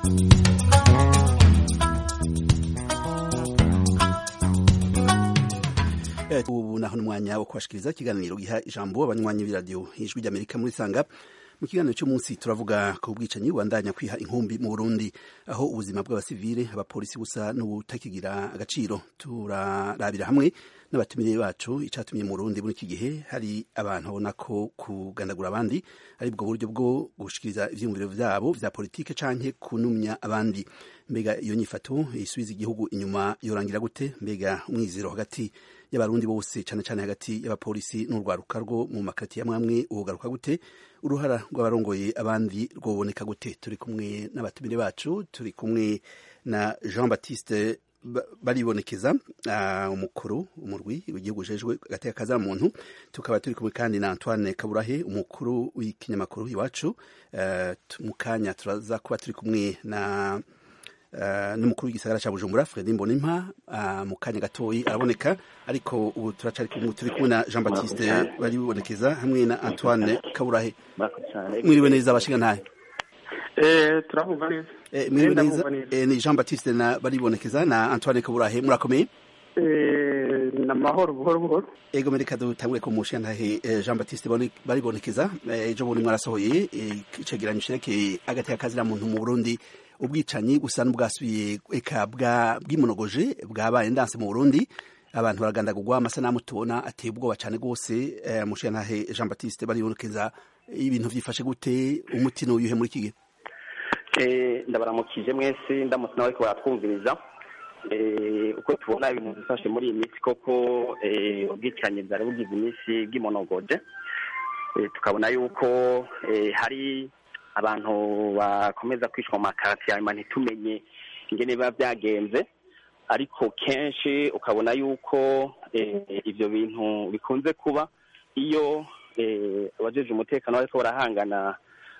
ubu naho n'umwanya wo kubashikiriza ikiganiro giha ijambo abanywanyi b'iradiyo ijwi ry'amerika muri sanga mu kiganiro cy'umunsi turavuga ku bwicanyi bubandanya kwiha inkumbi mu burundi aho ubuzima bw'abasivile abapolisi busa n'ubutakigira agaciro turarabira hamwe n'abatumire bacu icatumye mu burundi muri iki gihe hari abantu babona ko kugandagura abandi ari bwo buryo bwo gushikiriza ivyiyumviro vyabo vya politike canke kunumya abandi mbega iyo nyifato isubiza igihugu inyuma yorangira gute mbega umwizero hagati y'abarundi bose cane cane hagati y'abapolisi n'urwaruka rwo mu makati amwe amwe ugaruka gute uruhara rw'abarongoye abandi rwoboneka gute turi kumwe n'abatumire bacu turi kumwe na Jean Baptiste baribonekeza uh, umukuru umurwi w'igihugu jejwe gateka kaza muntu tukaba turi kumwe kandi na Antoine Kaburahe umukuru w'ikinyamakuru iwacu uh, mu kanya turaza kuba turi kumwe na Uh, n'umukuru w'igisagara ca Bujumbura Fredy Mbonimpa uh, mu kanya gatoyi araboneka ariko ubu turacari turi kumwe na Jean Baptiste baribonekeza hamwe na Antoine Kaburahe mwiriwe neza abashinga ntahe eh turabumva neza eh mwiriwe neza eh, ni Jean Baptiste na baribonekeza na Antoine Kaburahe murakomeye eh na mahoro buhoro buhoro ego mereka dutangure ku mushinga ntahe eh, Jean Baptiste baribonekeza ejo bundi mwarasohoye icegeranyo cerekeye agati y'akazira muntu mu Burundi ubwicanyi busa n'ubwasubiye eka bwimonogoje bwabaye ndanse mu Burundi abantu baragandagurwa amasanamu tubona ateye ubwoba cyane rwose eh, mushiyantahe Jean Baptiste baribonekeza ibintu vyifashe gute umutino uyuhe muri iki gihe eh, ndabaramukije mwese ndamutse nawe ko baratwumviriza eh, uko tubona ibintu bifashe muri iyi minsi koko eh, ubwicanyi bwari bugize iminsi bw'imonogoje eh, tukabona yuko eh, hari abantu bakomeza kwishwa mu makati hanyuma ntitumenye ingene biba byagenze ariko kenshi ukabona yuko ibyo bintu bikunze kuba iyo abajeje umutekano bariko barahangana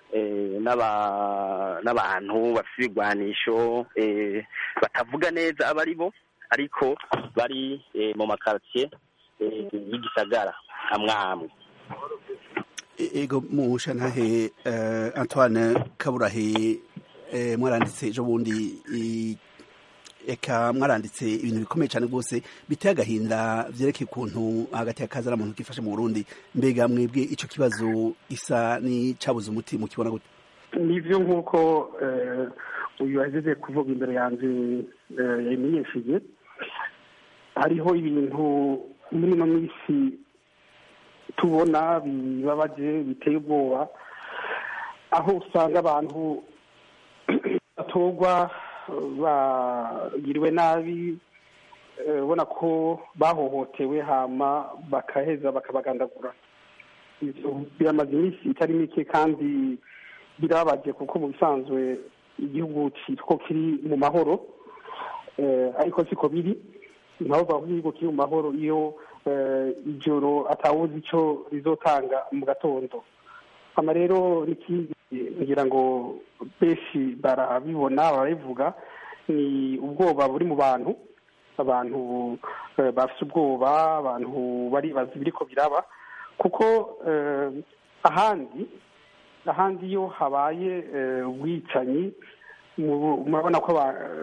n'abantu bafite ibigwanisho batavuga neza abo ari bo ariko bari mu makaritsiye y'igisagara amwe amwe ego mushantahe uh, Antoine Kaburahe uh, mwaranditse ejo bundi eka mwaranditse ibintu bikomeye cyane rwose biteye agahinda vyerekeye ukuntu hagati y'akaza muntu kifashe mu Burundi mbega mwebwe ico kibazo gisa ni cabuze umuti mukibona gute nivyo nk'uko uyu yahejeje kuvuga imbere yanje yabimenyesheje hariho ibintu muri ino minsi tubona bibabaje biteye ubwoba aho usanga abantu batorwa bagiriwe nabi ubona ko bahohotewe hama bakaheza bakabagandagura biramaze iminsi itari mike kandi birababaje kuko mu bisanzwe igihugu ko kiri mu mahoro ariko siko biri nabo bavuga igihugu kiri mu mahoro iyo ijoro atawuzi icyo rizotanga mu gatondo hano rero n'ikindi ngira ngo benshi barabibona barabivuga ni ubwoba buri mu bantu abantu bafite ubwoba abantu baribaza ibiriko biraba kuko ahandi ahandi iyo habaye ubwicanyi murabona ko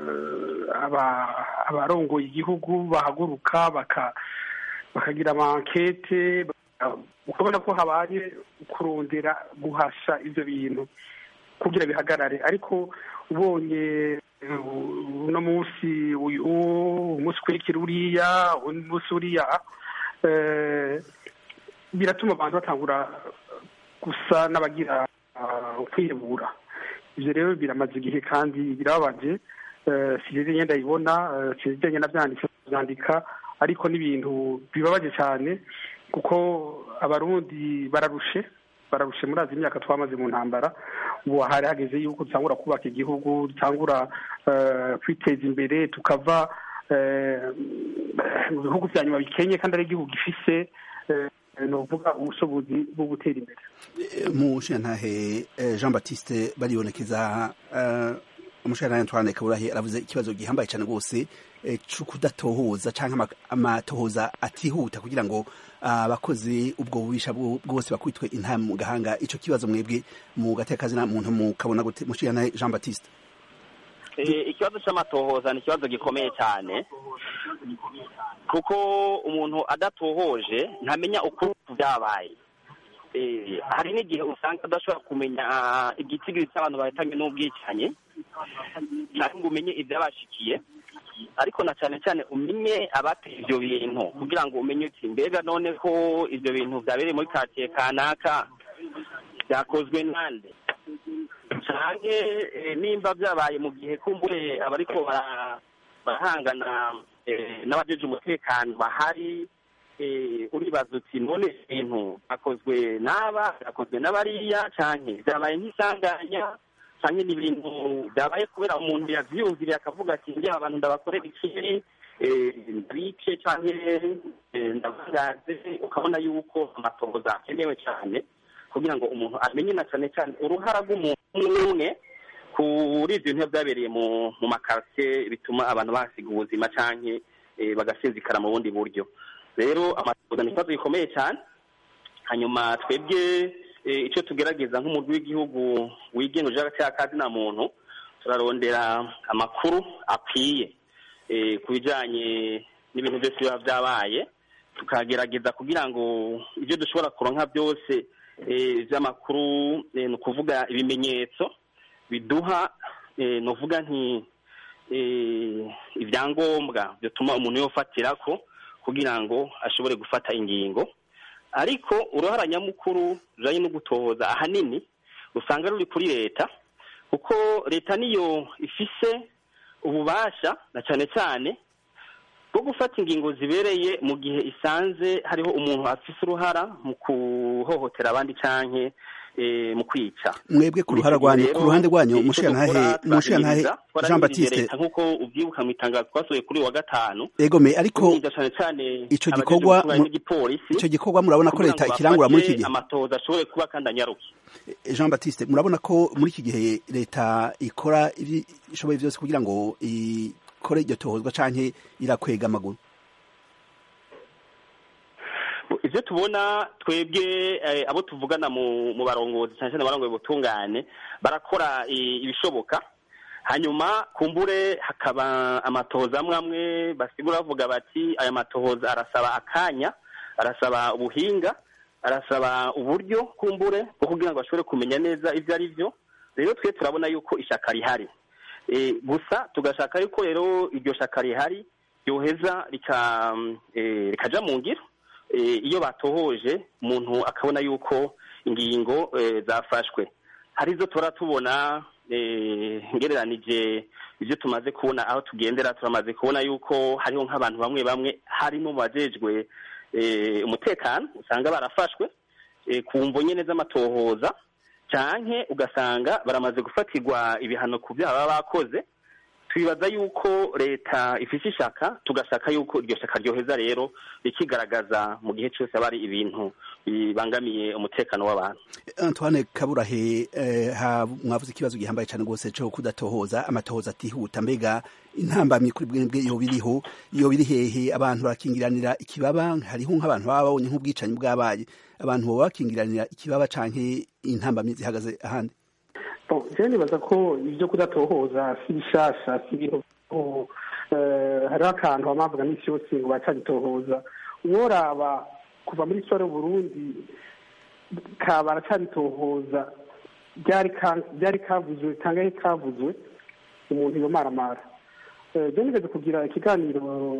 abarongoye igihugu bahaguruka bakagira amankete ukabona ko habaye kurondera guhasha ibyo bintu kugira bihagarare ariko ubonye uno munsi umunsi ukurikira uriya umunsi uriya biratuma abantu batangura gusa n'abagira kwihebura ibyo rero biramaze igihe kandi birababaje sinzi ngenda ndayibona sinzi ngenda byandika ariko n'ibintu bibabaje cyane kuko abarundi bararushe bararushe muri azi imyaka twamaze mu ntambara ubu hari hageze yuko dutangura kubaka igihugu dutangura kwiteza imbere tukava mu bihugu bya nyuma bikenye kandi ari igihugu gifise ni ukuvuga ubushobozi bwo gutera imbere mu nshingantahe jean batiste baribonekeza umushingantahe antoine kaburahe aravuze ikibazo gihambaye cyane rwose cyo kudatohoza cyangwa amatohoza atihuta kugira ngo abakozi ubwo bubisha bwose bakwitwe intama mu gahanga icyo kibazo mwebwe mu gateka kazina muntu mukabona gute mushingantahe jean batiste ikibazo cy'amatohoza ni ikibazo gikomeye cyane kuko umuntu adatohoje ntamenya uko byabaye hari n'igihe usanga adashobora kumenya igitigiri cy'abantu bahitanywe n'ubwicanyi cyangwa ngo umenye ibyabashikiye ariko na cyane cyane umenye abateye ibyo bintu kugira ngo umenye uti mbega none ko ibyo bintu byabereye muri karitsiye kanaka byakozwe nande cyane nimba byabaye mu gihe kumbure abariko barahangana n'abajeje umutekano bahari uribaza uti none ibintu byakozwe n'aba byakozwe n'abariya cyane byabaye nk'isanganya cyane ni ibintu byabaye kubera umuntu yavyiyumviriye akavuga ati ngiye abantu ndabakorera ikiri ndabice cyane ndabangaze ukabona yuko amatohoza akenewe cyane kugira ngo umuntu amenye na cyane cyane uruhara rw'umuntu umwe kuri ibyo bintu byabereye mu mu makaritiye bituma abantu basiga ubuzima cyangwa bagasinzikara mu bundi buryo rero amatohoza ni ikibazo gikomeye cyane hanyuma twebwe icyo tugerageza nk'umurwi w'igihugu wigenga uje hagati y'akazi na muntu turarondera amakuru akwiye ku bijyanye n'ibintu byose biba byabaye tukagerageza kugira ngo ibyo dushobora kuronka byose by'amakuru ni ukuvuga ibimenyetso biduha ni uvuga nti ibyangombwa bituma umuntu yofatira ko kugira ngo ashobore gufata ingingo ariko uruhara nyamukuru rujyanye no gutohoza ahanini usanga ruri kuri leta kuko leta niyo ifise ububasha na cyane cyane bwo gufata ingingo zibereye mu gihe isanze hariho umuntu afise uruhara mu kuhohotera abandi canke mu kwica mwebwe ku ruhara rwanyu ku ruhande rwanyu mushiyantahe mushiyantahe Jean Baptiste nkuko ubyibuka mu itangazo twasohoye kuri wa gatanu egome ariko cyane cyane ico gikorwa ico gikorwa murabona ko leta ikirangura muri iki gihe amatoza ashobore kuba kandi anyaruke Jean Baptiste murabona ko muri iki gihe leta ikora ibishoboye byose kugira ngo ikore iryo tohozwa canke irakwega amaguru ibyo tubona twebwe abo tuvugana mu barongozi cyane cyane abarongoye ubutungane barakora ibishoboka hanyuma kumbure hakaba amatohoza amwe amwe basigura bavuga bati aya matohoza arasaba akanya arasaba ubuhinga arasaba uburyo kumbure bwo kugira ngo bashobore kumenya neza ibyo ari byo rero twe turabona yuko ishyaka rihari gusa tugashaka yuko rero iryo shyaka rihari ryoheza rikaja mu ngiro iyo batohoje umuntu akabona yuko ingingo zafashwe hari izo tura tubona ngereranije ibyo tumaze kubona aho tugendera turamaze kubona yuko hariho nk'abantu bamwe bamwe harimo mu bajejwe umutekano usanga barafashwe ku mvo nyine z'amatohoza cyane ugasanga baramaze gufatirwa ibihano ku byaha baba bakoze twibaza yuko leta ifite ishaka tugashaka yuko iryo shaka ryoheza rero rikigaragaza mu gihe cyose aba ari ibintu bibangamiye umutekano w'abantu Antoine Kaburahe mwavuze ikibazo gihambaye cyane rwose cyo kudatohoza amatohoza atihuta mbega intambamyi kuri bwebwe iyo biriho iyo biri hehe abantu barakingiranira ikibaba hariho nk'abantu baba babonye nk'ubwicanyi bwabaye abantu baba bakingiranira ikibaba canke intambamyi zihagaze ahandi jewe nibaza ko ibyo kudatohoza si bishasha si ibintu hariho akantu bamavuga n'isi yose ngo bacabitohoza uworaba kuva muri sore burundi ka baracabitohoza byari kavuzwe kangahe kavuzwe umuntu yomaramara je nigeze kugira ikiganiro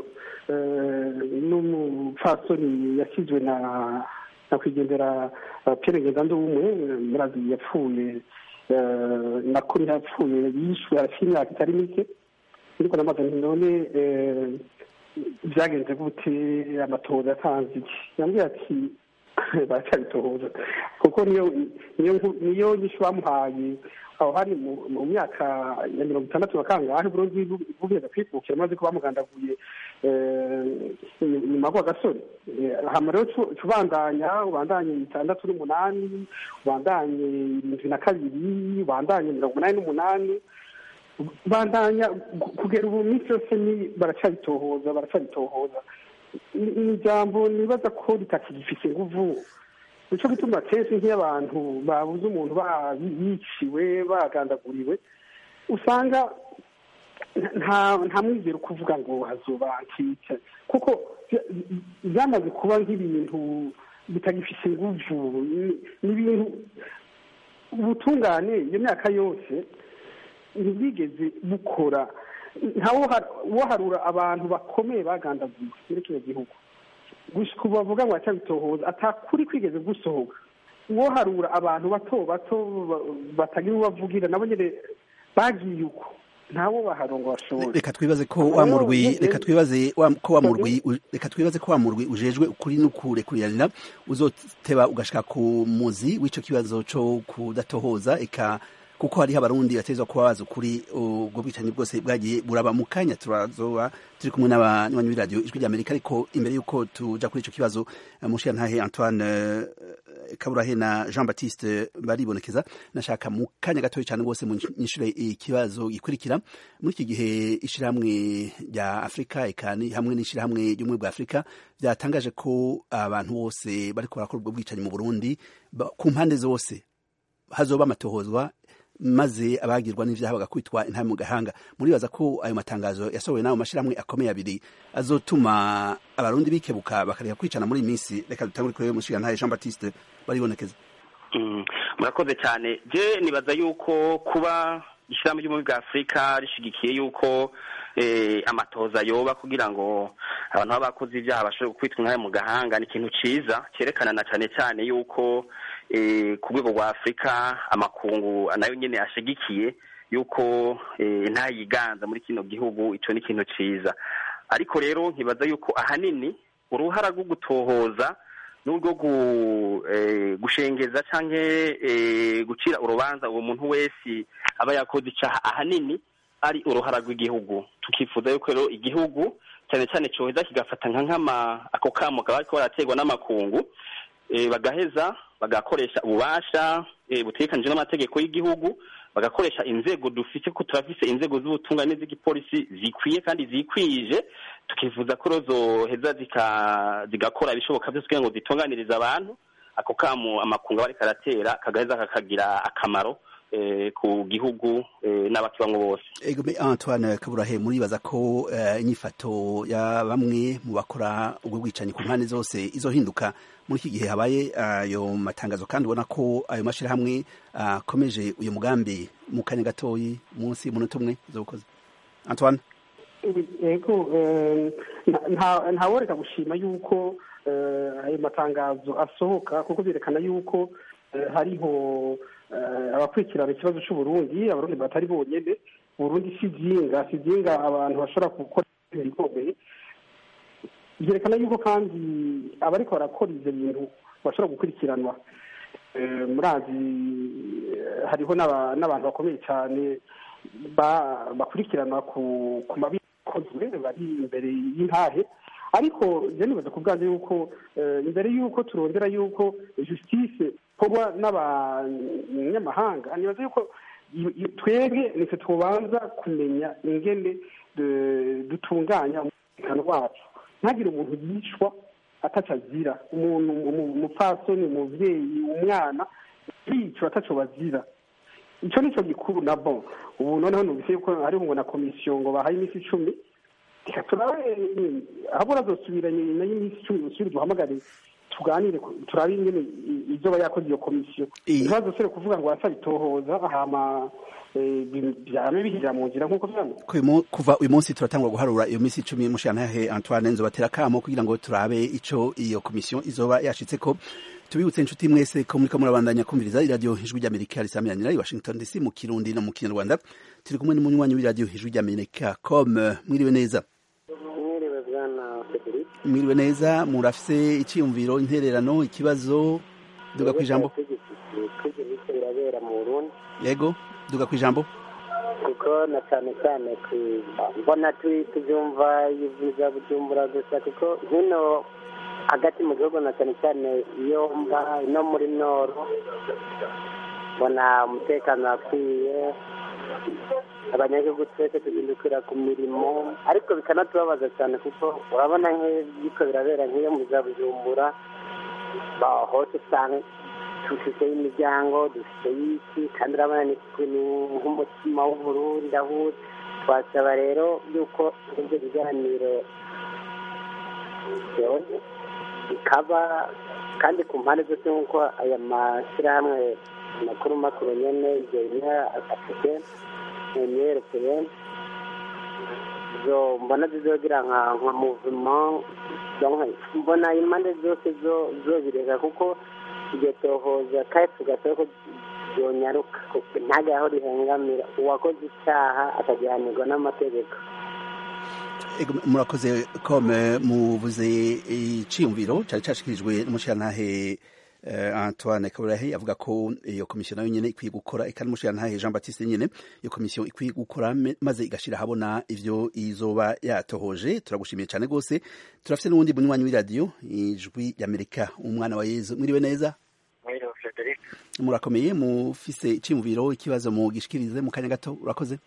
n'umupfasoni yasizwe na nakwigendera Pierre Ngendandumwe murazi yapfuye nakuri yapfuye yishwe arafite imyaka itari mike ariko namaze nti none byagenze gute amatohoza yatanze iki yambwiye ati baracyabitohoza kuko niyo niyo nyinshi bamuhaye aho hari mu myaka ya mirongo itandatu na kangahe burundi bugenda kwikukira maze ko bamugandaguye nyuma kwa gasore hama rero ubandanya ubandanye itandatu n'umunani ubandanye irindwi na kabiri ubandanye mirongo umunani n'umunani bandanya kugera ubu minsi yose ni baracabitohoza baracabitohoza ni ijambo nibaza ko ritakigifite inguvu nico gituma kenshi nk'iyo abantu babuze umuntu yiciwe bagandaguriwe usanga nta nta mwizero kuvuga ngo hazoba antice kuko byamaze kuba nk'ibintu bitagifise inguvu ni ibintu ubutungane iyo myaka yose ntibwigeze bukora ntawoharura abantu bakomeye bagandaguye muri kino gihugu gusa bavuga ngo batohoza atakuri kwigeze gusohoka uwoharura abantu bato bato batagira ubavugira nabo nyine bagiye uko ntawo baharongo bashobora reka twibaze ko wa murwi reka twibaze ko wa murwi reka twibaze ko wa murwi ujejwe ukuri n'ukurekuriranira uzoteba ugashika ku muzi w'ico kibazo co kudatohoza eka kuko hariho abarundi batezwa kuba bazi ukuri ubwo bwicanyi bwose bwagiye buraba mu kanya turazoba turi kumwe n'abanywanyi b'iradiyo ijwi ry'amerika ariko imbere y'uko tuja kuri ico kibazo mushiyantahe antoine kaburahe na jean baptiste baribonekeza nashaka mu kanya gatoya cyane rwose munyishure ikibazo gikurikira muri iki gihe ishirahamwe rya afurika ekani hamwe n'ishirahamwe ry'ubumwe bwa afurika byatangaje ko abantu bose bariko barakora ubwo bwicanyi mu burundi ku mpande zose hazoba amatohozwa maze abagirwa n'ivyaha bagakwitwa intame mu gahanga muribaza ko ayo matangazo yasohowe n'ayo mashirahamwe akomeye abiri azotuma abarundi bikebuka bakareka kwicana muri iyi minsi reka dutangure kuri mushigantahe jean baptiste baribonekeza murakoze cyane je nibaza yuko kuba ishyirahamwe ry'ubumwe bwa afurika rishigikiye yuko amatoza yoba kugira ngo abantu baba bakoze ibyaha bashobore kwitwa intare mu gahanga ni ikintu ciza cyerekana na cyane cyane yuko ku rwego rwa afurika amakungu nayo nyine ashigikiye yuko ntayiganza muri kino gihugu icyo ni ikintu ciza ariko rero nkibaza yuko ahanini uruhara rwo gutohoza n'urwo gushengeza cyangwa gucira urubanza uwo muntu wese aba yakoze icyaha ahanini ari uruhara rw'igihugu tukifuza yuko rero igihugu cyane cyane cyoheza kigafata nka nk'ama ako kamo kaba ariko baraterwa n'amakungu bagaheza bagakoresha ububasha butegekanije n'amategeko y'igihugu bagakoresha inzego dufite ko turafise inzego z'ubutungane z'igipolisi zikwiye kandi zikwije tukifuza ko zoheza zigakora ibishoboka byose kugira ngo zitunganirize abantu ako kamo amakungu aba ariko aratera kagaheza kakagira akamaro ku gihugu n'abakibamwo bose egome antoine kaburahe muribaza ko inyifato ya bamwe mu bakora ubwo bwicanyi ku mpande zose izohinduka muri iki gihe habaye ayo matangazo kandi ubona ko ayo mashyirahamwe akomeje uyu mugambi mu kanya gatoyi munsi y'umunota umwe z'ubukozi antoine yego ntaworeka gushima yuko ayo matangazo asohoka kuko byerekana yuko hariho abakurikirana ikibazo cy'uburundi abarundi batari bonyine burundi si byinga si byinga abantu bashobora gukora ibintu bikomeye byerekana yuko kandi abariko barakora ivyo bintu bashobora gukurikiranwa murazi hariho n'abantu bakomeye cyane bakurikiranwa ku mabi akozwe bari imbere y'intahe ariko je nibaza ku bwanjye yuko imbere y'uko turondera yuko justice ikorwa n'abanyamahanga nibaza yuko twebwe nitwe tubanza kumenya ingene dutunganya umutekano wacu ntagire umuntu yicwa ataco azira umuntu umupfasoni umuvyeyi umwana yicwa ataco bazira ico nico gikuru na bon ubu noneho numvise yuko hariho ngo na komisiyo ngo bahaye iminsi icumi reka turabe ahabura azosubira nyuma y'iminsi icumi usubire duhamagare tuganire turabe ingene izoba yakoze iyo komisiyo ntibazosubire kuvuga ngo wasaba itohoza hama byame bihirira mu nzira nk'uko vyama kuva uyu munsi turatangwa guharura iyo minsi icumi mushirantahe antoine nzobatera kamo kugira ngo turabe ico iyo komisiyo izoba yashitseko tubibutse inshuti mwese ko muriko murabandanya kumviriza iradiyo ijwi ry'amerika risamiranira i washington dc mu kirundi no mu kinyarwanda turi kumwe n'umunywanyi w'iradiyo ijwi ry'amerika com mwiriwe neza mwiriwe bwana federic mwiriwe neza murafise iciyumviro intererano ikibazo duga kwijambo twigiriko birabera mu burundi yego duga kwijambo kuko na cyane cyane mbona tubyumva ibyiza bujumbura gusa kuko hino hagati mu gihugu na cyane cyane iyo mba no muri noro mbona umutekano wakwiye abanyagihugu twese tugindukira ku mirimo ariko bikanatubabaza cyane kuko urabona nk'ibiko birabera nk'iyo mu za bujumbura hose usanga dufite imiryango dufite y'iki kandi urabona ni nk'umutima w'uburundi aho twasaba rero yuko ibyo biganiro byose bikaba kandi ku mpande zose nk'uko aya mashyirahamwe makuru makuru nyine ibyo bimwe afite imyerekeye zo mbona zizogira nka nka muvuma mbona impande zose zo zo bireka kuko iryo tohoza kandi tugasaba ko byonyaruka ntajya aho rihengamira uwakoze icyaha akagihanirwa n'amategeko murakoze kome muvuze iciyumviro cyari cyashikirijwe n'umushirantahe Antoine Kaburahe avuga ko iyo komisiyo nayo nyene ikwiye gukora ikandi umushirantahe Jean Baptiste nyene iyo komisiyo ikwiye gukora maze igashira habona ivyo izoba yatohoje turagushimiye cyane gose turafite n'uwundi munywanyi w'iradiyo ijwi y'Amerika umwana wa Yezu mwiriwe neza mwiriwe Frederic murakomeye mufise iciyumviro ikibazo mu gishikirize mu kanya gato urakoze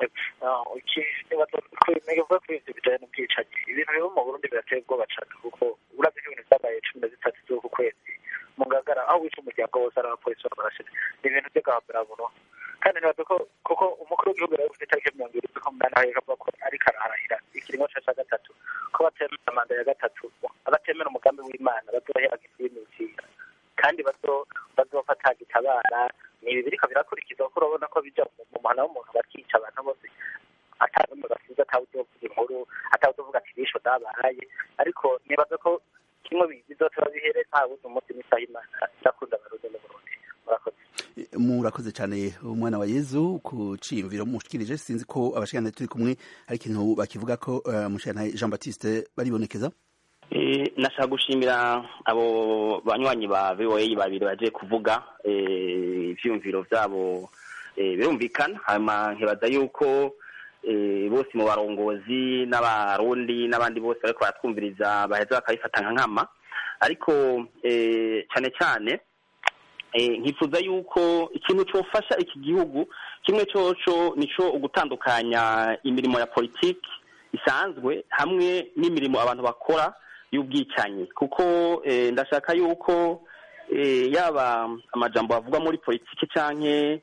nibaza kuri ivyo bijanye n'ubwicanyi ibintu biba mu burundi birateye ubwoba cane kuko uravye ko ibintu vyabaye cumi na zitatu z'uku kwezi mu ngagara aho wica umuryango wose ari abapolisi babarashije ni ibintu vy'agahambiramuro kandi nibaza ko kuko umukuru w'igihugu yaravuze itariki mirongo irindwi z'umunani aho yakavuga ko ariko arahira ikiringo ca ca gatatu ko batemera manda ya gatatu abatemera umugambi w'imana bazohera gisimitira kandi bazofata gitabara ni ibi biriko birakurikizwa kuko urabona ko bija mu muhana w'umuntu bakica abantu bose atanumwe basize atawuzovuga inkuru atawuzovuga ati bisho dabaye ariko nibaza ko kimwe bizotora bihere nta wuzi umunsi n'isaha imana ndakunda abarundi n'uburundi murakoze murakoze cyane umwana wa yezu ku ciyumviro mushikirije sinzi ko abashikirana turi kumwe hari ikintu bakivuga ko umushikirana jean baptiste baribonekeza nashaka gushimira abo banywanyi ba voa babiri baje kuvuga ivyumviro vyabo birumvikana hanyuma nkibaza yuko bose mu barongozi n'abarundi n'abandi bose bariko baratwumviriza baheza bakabifata nka nkama ariko cyane cyane nkifuza yuko ikintu cofasha iki gihugu kimwe coco nico ugutandukanya imirimo ya politiki isanzwe hamwe n'imirimo abantu bakora y'ubwicanyi kuko ndashaka yuko yaba amajambo bavugwa muri politiki canke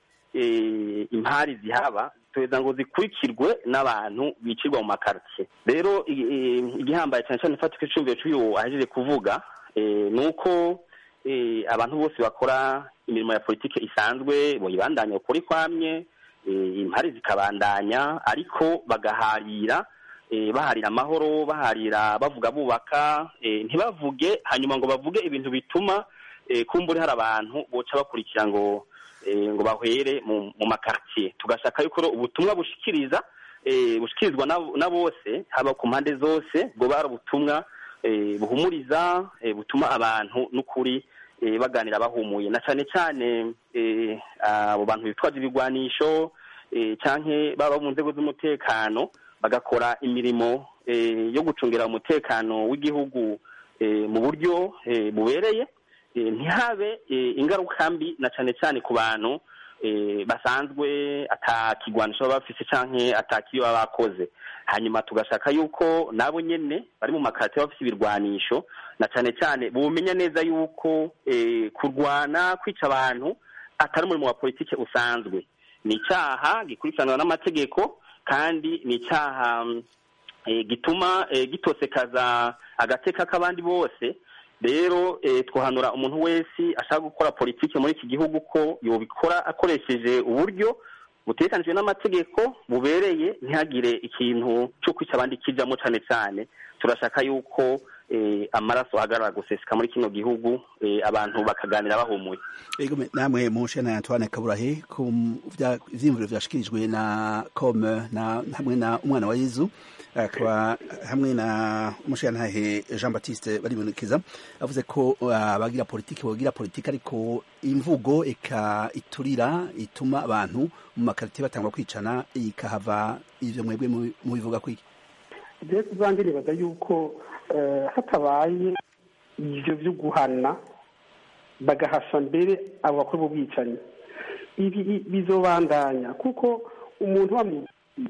impari zihaba tuheza ngo zikurikirwe n'abantu bicirwa mu makartie rero igihambaye cyane cyane ifatika icumviro cy'uyu ahejeje kuvuga ni uko abantu bose bakora imirimo ya politiki isanzwe boyibandanya ukuri kwamye impari zikabandanya ariko bagaharira baharira amahoro baharira bavuga bubaka ntibavuge hanyuma ngo bavuge ibintu bituma kumbura hari abantu boca bakurikira ngo ngo bahwere mu makartier tugashaka yuko ubutumwa bushikiriza bushikirizwa na bose haba ku mpande zose bwo bari ubutumwa buhumuriza butuma abantu n'ukuri baganira bahumuye na cyane cyane abo bantu bitwaje ibigwanisho canke baba mu nzego z'umutekano bagakora imirimo yo gucungira umutekano w'igihugu mu buryo bubereye ntihabe ingaruka mbi na cyane cyane ku bantu basanzwe atakigwanisho baba bafise canke atakiyo baba bakoze hanyuma tugashaka yuko nabo nyene bari mu makarate bafise ibirwanisho na cyane cyane bumenya neza yuko kurwana kwica abantu atari umurimo wa politike usanzwe ni icyaha gikurikiranwa n'amategeko kandi ni icyaha gituma gitosekaza agateka k'abandi bose rero twahanura umuntu wese ashaka gukora politiki muri iki gihugu ko yobikora akoresheje uburyo butekanijwe n'amategeko bubereye ntihagire ikintu cyo kwica abandi kijamo cyane cyane turashaka yuko amaraso ahagarara guseseka muri kino gihugu abantu bakaganira bahumuye namwe mushe na Antoine Kaburahe ku vyimviro vyashikirijwe na com na hamwe na umwana wa Yezu akaba hamwe na umushirantahe Jean Baptiste baribonekeza avuze ko abagira politiki bogira politiki ariko imvugo eka iturira ituma abantu mu makarite batangwa kwicana ikahava ivyo mwebwe mubivuga kwiki je kuzange nibaza yuko hatabaye ivyo vyo guhana bagahasha mbere abo bakora ubwicanyi ibi bizobandanya kuko umuntu wamubwiye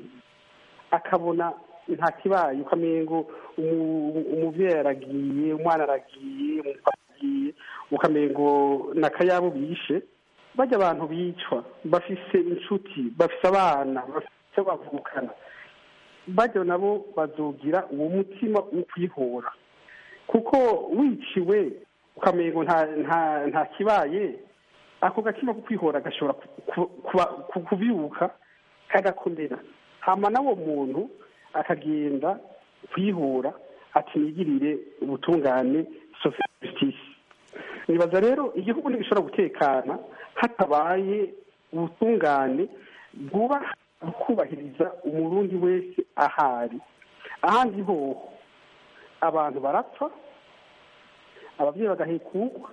akabona nta kibaye uko amengo umuvyeyi aragiye umwana aragiye umupapa aragiye ukamengo nakayabo bishe bajya abantu bicwa bafise inshuti bafise abana icyo bavukana bajya nabo bazogira uwo mutima wo kwihora kuko wiciwe ukamengo nta nta nta kibaye ako gatima ko kwihora gashobora ku- kuba- ku- kubyuka kagakomera hama n'uwo muntu akagenda kwihora ati nigirire ubutungane social justice nibaza rero igihugu ntigishobora gutekana hatabaye ubutungane bwubaha kubahiriza umurundi wese ahari ahandi hoho abantu barapfa ababyeyi bagahekukwa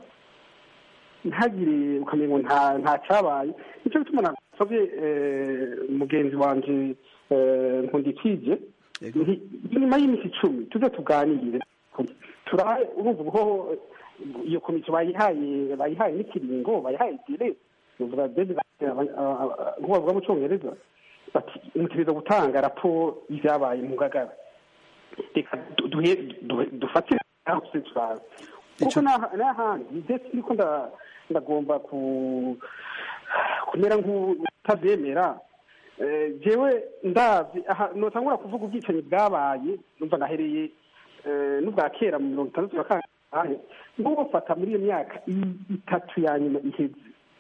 ntagire ukamenya nta nta cyabaye nicyo gituma nasabye mugenzi wanjye nkundikije Yego. nti nyuma y'iminsi icumi tuze tuganire turabe urumva ubwo iyo komisiyo bayihaye bayihaye n'ikiringo bayihaye dire uvuga dedi nk'uko bavuga mu cyongereza bati mutegereza gutanga raporo y'ibyabaye mu ngagara reka du- duhe- duhe- dufatire aho tuse turabe kuko Ico- n'aha- n'ahandi ndetse niko nda- ndagomba ku kumera nk'utabyemera Eh, jewe ndazi aha notangura kuvuga ubwicanyi bwabaye numva nahereye eh, n'ubwa kera mu mirongo itandatu na kangahe nk'ubufata muri iyo myaka i- itatu ya nyuma iheze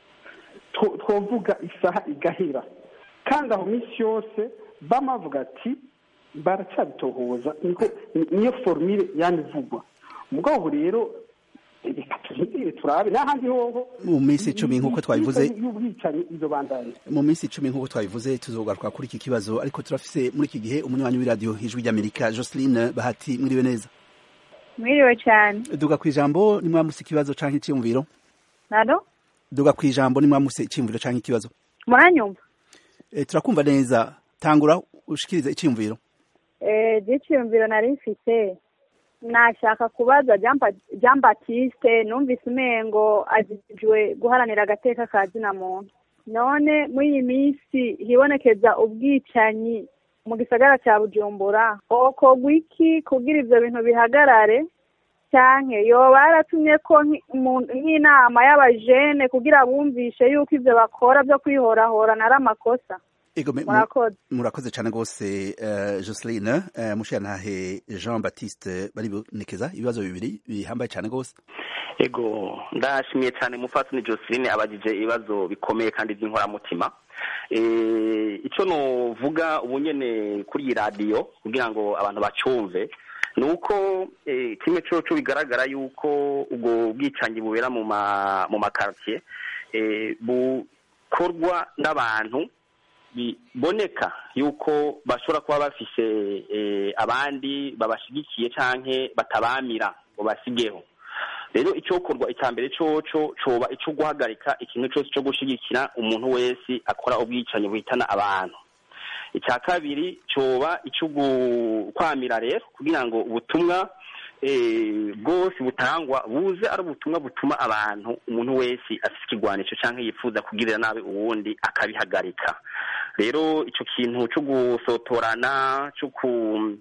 two- twovuga isaha igahera kandi aho minsi yose bama bavuga ati baracyabitohoza niko ni- niyo formule yanivugwa mugabo rero reka turindire turabe n'ahandi hoho Mu minsi icumi nk'uko twabivuze- y'ubwicanyi izo bandanye mu minsi icumi nk'uko twabivuze tuzogaruka kuri iki kibazo ariko turafise muri iki gihe umunywanyi w'iradiyo ijwi ry'amerika joseline bahati mwiriwe neza mwiriwe cyane duga ku ijambo nimwamuse ikibazo canke iciyumviro nado duga ku ijambo nimwamuse iciyumviro canke ikibazo muranyumva e, turakumva neza tangura ushikirize iciyumviro eh byiciyumviro nari mfite nashaka kubaza Jean Ba- Jean Baptiste numvise umengo ajijwe guharanira agateka ka zina muntu none muri iyi minsi hibonekeza ubwicanyi mu gisagara cya bujumbura okorwa iki kugira ivyo bintu bihagarare canke yoba yaratumye ko nki- mu- nk'inama y'abajene kugira bumvishe yuko ivyo bakora vyo kwihorahorana ari amakosa Ego, me- mu- murakoze murakoze cyane rwose uh, joseline uh, mushirantahe jean baptiste baribonekeza ibibazo bibiri bihambaye cyane rwose ego ndashimiye cyane mufatuni joseline abajije ibibazo bikomeye kandi by'inkoramutima Eh, icyo nuvuga ubu nyene kuri iyi radiyo kugira ngo abantu bacyumve ni uko eh, kimwe coco bigaragara yuko ubwo bwicanyi bubera mu ma mu makartier eh, bukorwa n'abantu biboneka yuko bashobora kuba bafise eh, abandi babashigikiye canke batabamira ngo basigeho rero icyokorwa icya mbere coco coba ico guhagarika ikintu cyose cyo gushigikira umuntu wese akora ubwicanyi buhitana abantu icya kabiri coba ico kwamira rero kugira ngo ubutumwa eh, bwose butangwa buze ari ubutumwa butuma abantu umuntu wese afise ikigwanisho canke yifuza kugirira nabi uwundi akabihagarika rero ico kintu co gusotorana co ku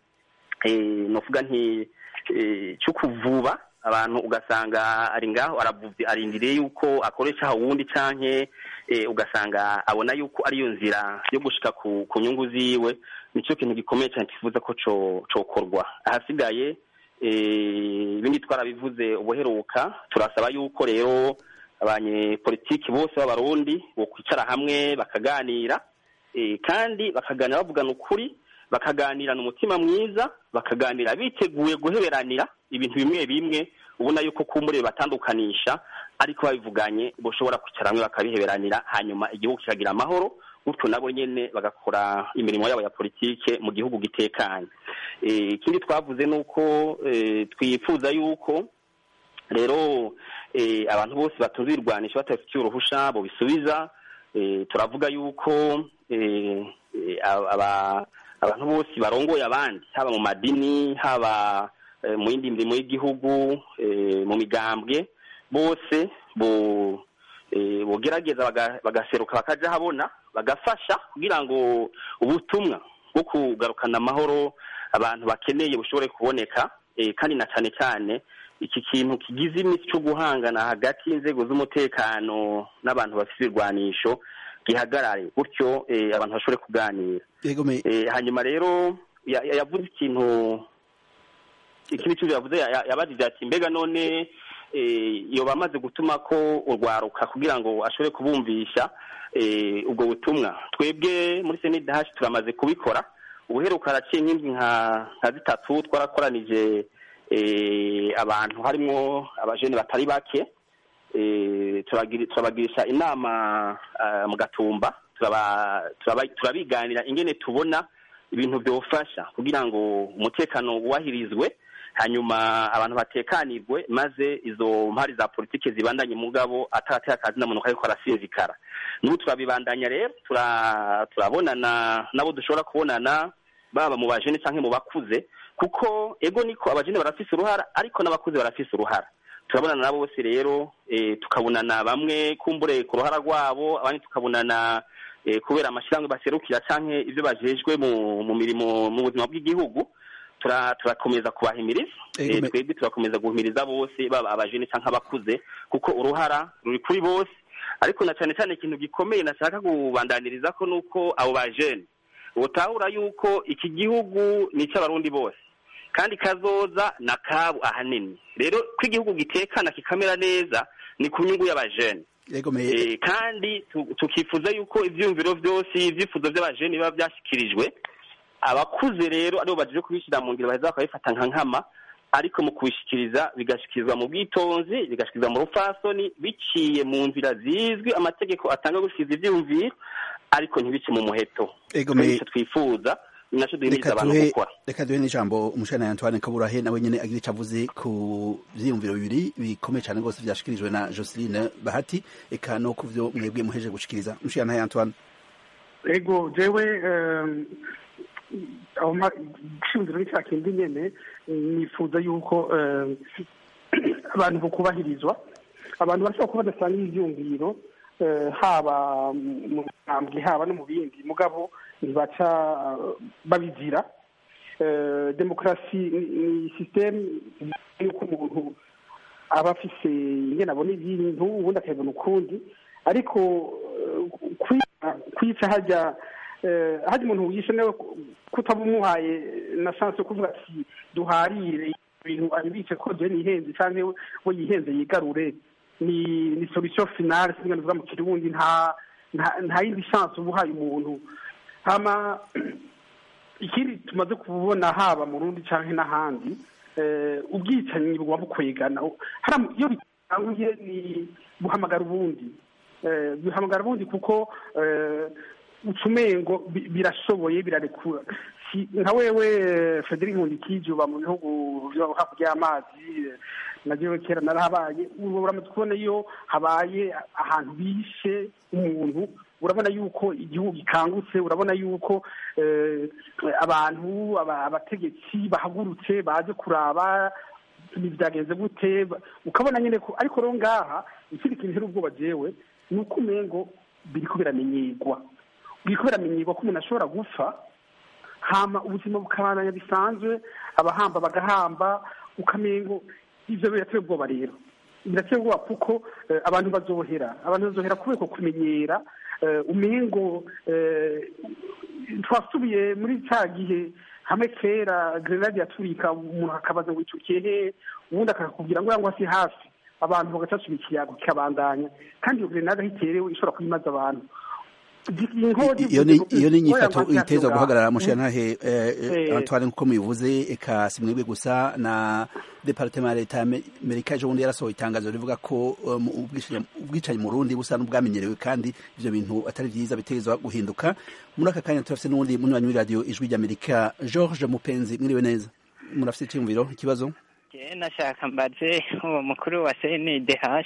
eh, novuga nti eh, cyo kuvuba abantu ugasanga ari ngaho aravuvye arindiriye yuko akoresha uwundi canke eh, ugasanga abona yuko ariyo nzira yo gushika ku, ku nyungu ziwe nico kintu gikomeye cyane kifuza ko co cokorwa ahasigaye eh, ibindi twarabivuze ubuheruka turasaba yuko rero abanyepolitiki bose b'abarundi bokwicara hamwe bakaganira eh, kandi bakaganira bavugana ukuri bakaganirana umutima mwiza bakaganira biteguye guheberanira ibintu bimwe bimwe ubona yuko kumbure batandukanisha ariko babivuganye boshobora kwicara hamwe bakabiheberanira hanyuma igihugu kikagira amahoro gutyo nabo nyene bagakora imirimo yabo ya politike mu gihugu gitekanye Eh, ikindi twavuze ni uko eh, twifuza yuko rero eh, abantu bose batunze ibirwanisho batabifitiye uruhusha bobisubiza eh, turavuga yuko eh, eh, aba abantu bose barongoye abandi haba mu madini haba eh, mu yindi mirimo y'igihugu eh, mu migambwe bose bo eh, bogerageza baga- bagaseruka bakaja habona bagafasha kugira ngo ubutumwa bwo kugarukana amahoro abantu bakeneye bushobore kuboneka eh, kandi na cane cyane iki kintu kigize iminsi cyo guhangana hagati y'inzego z'umutekano n'abantu bafite ibirwanisho gihagarare gutyo eh, abantu bashobore kuganira yego me Eh, hanyuma rero ya- ya- yavuze ikintu ikindi kintu yavuze ya- ya- yabajije ati mbega none eh, iyo bamaze gutuma ko urwaruka kugira ngo ashobore kubumvisha eh, ubwo butumwa twebwe muri senidahashi turamaze kubikora ubuheruka haraciye nk'indwi nka nka zitatu twarakoranije eh, abantu harimo abajene batari bake eh, turagiri- turabagirisha inama ah, mu gatumba turaba- turaba- turabiganira ingene tubona ibintu byofasha kugira ngo umutekano wubahirizwe hanyuma abantu batekanirwe maze izo mpari za politiki zibandanye mugabo ataratera akazi na muntu ariko arasinzikara n'ubu turabibandanya rero tura- turabonana nabo dushobora kubonana baba mu bajene cyangwa mu bakuze kuko ego niko abajene barafise uruhara ariko n'abakuze barafise uruhara turabonana nabo bose rero eh, tukabonana bamwe kumbure ku ruhara rwabo abandi tukabonana eh, kubera amashyirahamwe baserukira canke ivyo bajejwe mu mu mirimo mu buzima bw'igihugu tura- turakomeza kubahimiriza Ego, Eh, me- twebwe turakomeza guhimiriza bose baba abajene canke abakuze kuko uruhara ruri kuri bose ariko na cane cane ikintu gikomeye nashaka kubandaniriza ko nuko abo bajene utahura yuko iki gihugu ni icy'abarundi bose kandi kazoza na kabu ahanini rero ko igihugu gitekana kikamera neza ni ku nyungu y'abajene yego me Eh, kandi tu- tukifuza yuko ivyiyumviro vyose ivyifuzo vy'abajene biba vyashyikirijwe abakuze rero aribo baje kubishyira mu ngiro baheza bakabifata nka nkama ariko mu kubishikiriza bigashikirizwa mu bwitonzi bigashikirizwa mu rupfasoni biciye mu nzira zizwi amategeko atanga gushikiriza ivyiyumviro ariko ntibice mu muheto Ego, me- Nico twifuza ni naco duhimiriza reka abantu duhe gukora reka duhe n'ijambo umushana Antoine Kaburahe nawe nyene agira ico avuze ku vyiyumviro bibiri bikomeye cane rwose vyashikirijwe na Jocelyn Bahati eka no ku vyo mwebwe muheje gushikiriza umushana Antoine ego jewe em, aho ma- igishimiziro ni cya kindi nyene nifuza yuko em, abantu bokubahirizwa abantu bashobora kuba badasanga ivyumviro eh, haba mu ntambwe haba no mu bindi mugabo ntibaca eh, babizira Eh, demokarasi ni- ni sisiteme yuko umuntu aba afise ingene abona ibintu ubundi akabibona ukundi ariko eh, kwica kwica hajya eh, hajya umuntu wishe nawe kutaba umuhaye na chance yo kuvuga ati duharire ibintu abibice ko je nihenze canke we yihenze yigarure ni ni solution finale singa ndavuga mu kirundi nta nta- nta yindi chance uba uhaye umuntu hama ikindi tumaze kubona haba mu rundi canke n'ahandi eh, ubwicanyi buguma bukwegana Hara- iyo bitanguye ni buhamagara ubundi Eh, bihamagara ubundi kuko eh, ucumengo bi- birashoboye birarekura Si- nka wewe eh, Frederic Nkundikije uba mu bihugu vyo hakurya y'amazi eh, na jewe kera narahabaye ubu uramaze kubona iyo habaye ahantu bishe umuntu urabona yuko igihugu gikangutse urabona yuko eh, abantu aba- abategetsi bahagurutse baje kuraba byagenze gute ba- ukabona nyine ko ariko rero ngaha ikindi kintu ntera ubwoba jewe ni uko umengo biriko biramenyerwa biriko biramenyerwa ko umuntu ashobora gupfa hama ubuzima bukabandanya bisanzwe abahamba bagahamba ukamengo ivyo birateye ubwoba rero birateye ubwoba kuko eh, abantu bazohera abantu bazohera kubera ko kumenyera eh, umengo eh, twasubiye muri cya gihe hamwe kera grenade yaturika umuntu akabaza ngo itukiye he ubundi akakubwira ngo yangwa si hafi abantu bagacacura ikiyago kikabandanya kandi iyo grenade aho iterewe ishobora kuyimaza abantu iyo ni iyo ni inyifato iteza guhagarara mushyantahe Eh. Antoine nkuko mubivuze eka si mwebwe gusa na departement ya leta y'Amerika ejo bundi yarasohoye itangazo rivuga ko um, ubwishingi- ubwicanyi mu Burundi busa n'ubwamenyerewe kandi ivyo bintu atari vyiza bitezwa guhinduka muri aka kanya turafise n'uwundi munywanyi w'iradiyo ijwi ry'Amerika George Mupenzi mwiriwe neza murafise icyumviro ikibazo Je nashaka mbaze uwo mukuru wa CNDH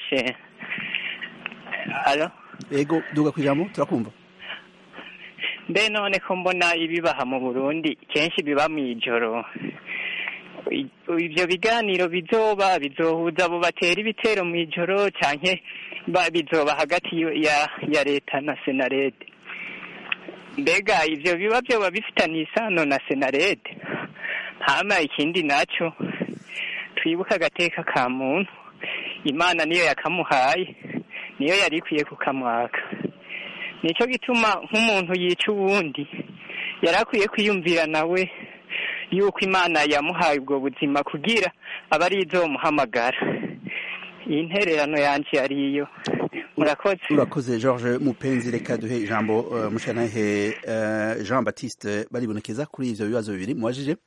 alo ego duga kwijambo turakumva mbe none ko mbona ibibaha mu Burundi kenshi biba mw'ijoro I- ivyo biganiro bizoba bizohuza abo batera ibitero mw'ijoro canke ba- bizoba hagati yo- ya ya leta na senarede mbega ivyo biba vyoba bifitaniye isano na senarede hama ikindi naco twibuke agateka ka muntu imana niyo yakamuhaye niyo yari ikwiye kukamwaka nicyo gituma nk'umuntu yica uwundi yari akwiye kwiyumvira nawe yuko imana yamuhaye ubwo buzima kugira aba ari izomuhamagara iyi ntererano yanjye yari iyo murakoze urakoze george mupenzi reka duhe ijambo uh, mushanahe uh, jean baptiste baribonekeza kuri ivyo bibazo bibiri mubajije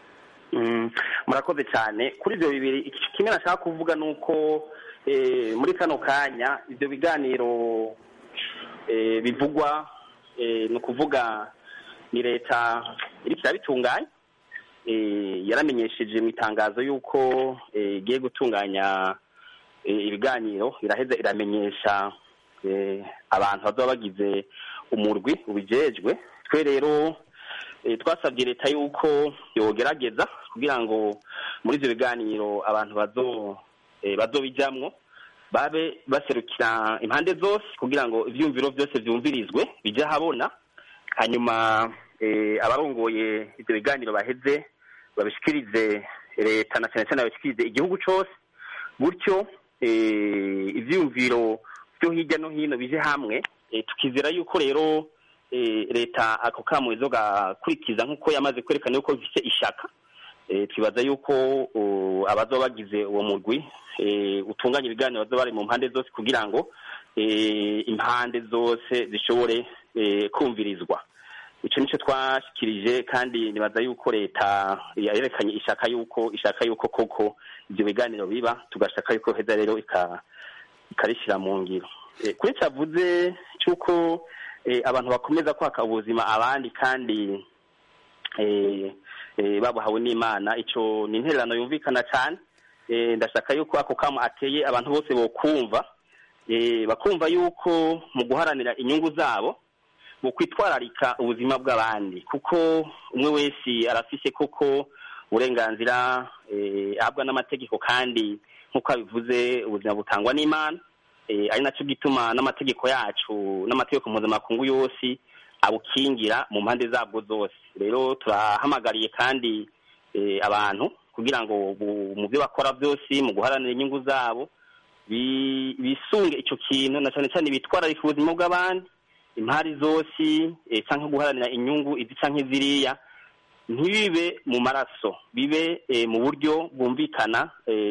Mm, murakoze cyane kuri ibyo bibiri iki- kimwe nashaka kuvuga ni uko eh, muri kano kanya ibyo biganiro eh, bivugwa eh, ni ukuvuga ni leta iriko irabitunganya eh, yaramenyesheje mu itangazo y'uko eh, igiye gutunganya eh, ibiganiro iraheza iramenyesha eh, abantu bazoba bagize umurwi ubijejwe twe rero eh, twasabye leta yuko yogerageza kugira ngo muri ibyo biganiro abantu bazo eh, bazobijamwo babe baserukira impande zose kugira ngo ivyumviro byose vyumvirizwe bije ahabona hanyuma eh, abarongoye ibyo biganiro baheze babishikirize leta na cyane cyane babishikirize igihugu cose gutyo eh, ivyumviro byo hirya no hino bije hamwe eh, tukizera yuko rero eh, leta ako kamo izogakurikiza nk'uko yamaze kwerekana yuko bifise ishaka eh, twibaza yuko uh, abazoba bagize uwo murwi eh, utunganya ibiganiro bazoba bari mu mpande zose kugira ngo eh, impande zose zishobore eh, kumvirizwa ico nico twashikirije kandi nibaza yuko leta yerekanye ishaka yuko ishaka yuko koko ivyo biganiro biba tugashaka yuko heza rero ika ikarishira mu ngiro Eh, kuri cavuze cy'uko eh, abantu bakomeza kwaka ubuzima abandi kandi eh, eh, babuhawe n'imana ico ni intererano yumvikana cyane eh, ndashaka yuko ako kamo ateye abantu bose bokumva eh, bakumva yuko mu guharanira inyungu zabo mu kwitwararika ubuzima bw'abandi kuko umwe wese arafise koko uburenganzira eh, ahabwa n'amategeko kandi nk'uko abivuze ubuzima butangwa n'imana eh, ari nacyo gituma n'amategeko yacu n'amategeko mpuzamakungu yose abukingira mu mpande zabwo zose rero turahamagariye kandi eh, abantu kugira ngo bu- mu byo bakora byose mu guharanira inyungu zabo bi- bisunge ico kintu na cyane cyane bitwararika ubuzima bw'abandi impari zose eh, canke guharanira inyungu izi canke ziriya ntibibe mu maraso bibe eh, mu buryo bwumvikana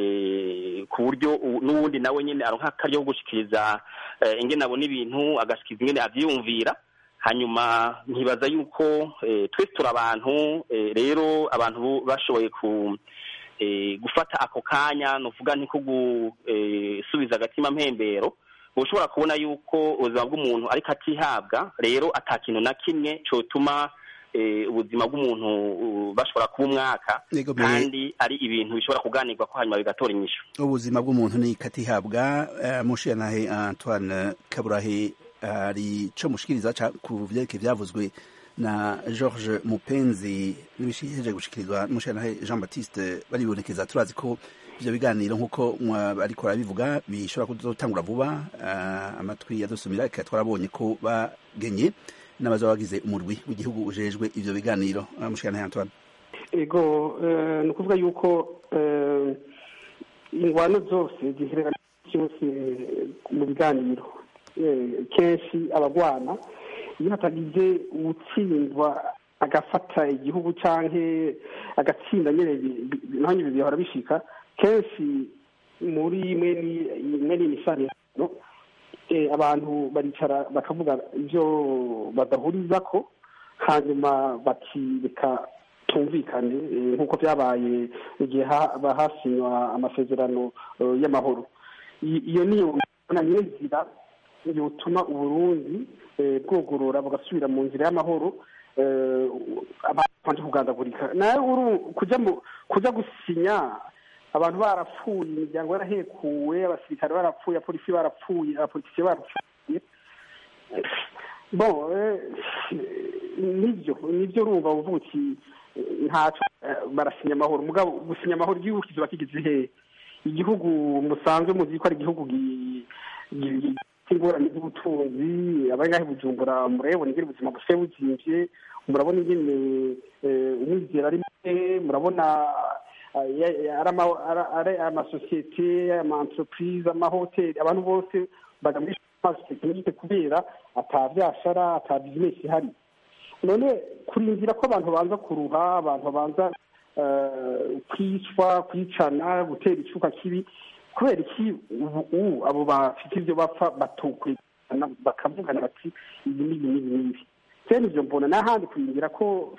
eh, ku buryo u- n'uwundi nawe nyine aronka akaryo ko gushikiriza eh, ingene abona ibintu agashikiriza ingene avyiyumvira hanyuma ntibaza yuko eh, twese turi abantu eh, rero abantu bu- bashoboye ku eh, gufata ako kanya nuvuga nti ko gusubiza agatima mpembero ushobora kubona yuko ubuzima bw'umuntu ariko atihabwa rero ata kintu na kimwe cotuma eh, ubuzima bw'umuntu uh, bashobora kuba umwaka Yego, me- kandi ari ibintu bishobora kuganirwa ko hanyuma bigatora inyishu ubuzima bw'umuntu ni katihabwa uh, mushiyanahe antoine kaburahe hari co mushikiriza ca ku vyerekeye vyavuzwe na george mupenzi n'ibishijeje gushikirizwa n'umushiyanahe jean baptiste baribonekeza turazi ko ivyo biganiro nk'uko mwa- bariko barabivuga bishobora kuzotangura vuba uh, amatwi yadusumira reka twarabonye ko bagenye n'abazoba bagize umurwi w'igihugu ujejwe ivyo biganiro uh, mushiyanahe antoine ego eh, ni ukuvuga yuko eh, ingwano zose ziherera cyose mu biganiro Eh, kenshi abagwana iyo hatagize uwutsindwa agafata igihugu canke agatsinda nyene bi- bi- naho nyene bihora bishika kenshi muri mwe ni imisaniro eh, abantu baricara bakavuga ivyo badahurizako hanyuma bakireka tumvikane eh, nk'uko byabaye igihe ha- ba- hasinywa amasezerano eh, y'amahoro I- iyo niyo mbona nyirizira yotuma uburundi eh, bwogorora bugasubira mu nzira y'amahoro eh, abantu kugandagurika nawe uru kuja mu kuja gusinya abantu barapfuye imiryango yarahekuwe abasirikare barapfuye abapolisi barapfuye abapolitisiye barapfuye bon eh, nibyo nibyo urumva uvuga uti eh, ntaco eh, barasinya amahoro mugabo gusinya amahoro igihugu kizoba kigize hehe igihugu musanzwe muzi ko ari igihugu gi- gi- gi- ingorane z'ubutunzi abangahe bujumbura murabona ingene ubuzima busigaye buzimvye murabona ingene eh, umwizera ari muke murabona ah, ya- ya- ari ama- ari- ari amasosiyete ama entreprise amahoteli abantu bose bagamije amasosiyete kubera ata byashara ata bizinesi ihari none kurindira ko abantu banza kuruha abantu banza kwicwa kwicana gutera icyuka kibi kubera iki ubu abo bafite ibyo bapfa batokurikirana bakavugana bati ibi n'ibi n'ibi n'ibi cyane ibyo mbona n'ahandi kurindira ko